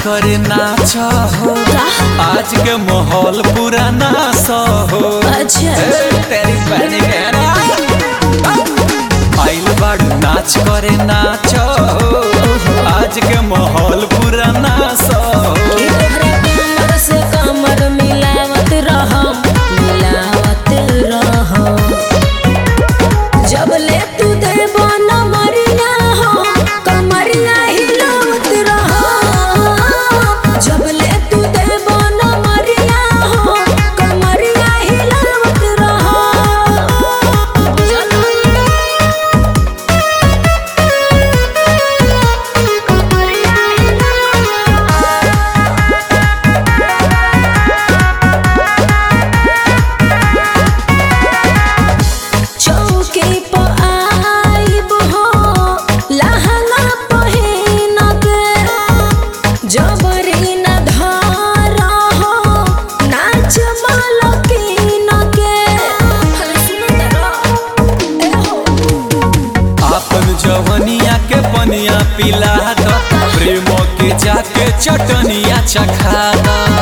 करे नाच हो आज के माहौल पूरा नास हो अच्छा ए, तेरी बहनी के ना। आइल बाड़ू नाच करे नाच हो आज के माहौल पूरा नास हो तोहरे कमर से कमर मिलावत रहम मिलावत रहम जब ले तू देबो न मरिया हो कमरिया हिलावत रहम जब ले तू देबो न मरिया हो कमरिया हिलावत रहम चौकी पर आइब हो लहंगा पहिन के जबरी न धार हो नाच मलकिन के अरे सुनो तेरा ए हो आपन जवनिया के पनिया पिला द प्रेम के जाके चटनिया चखा द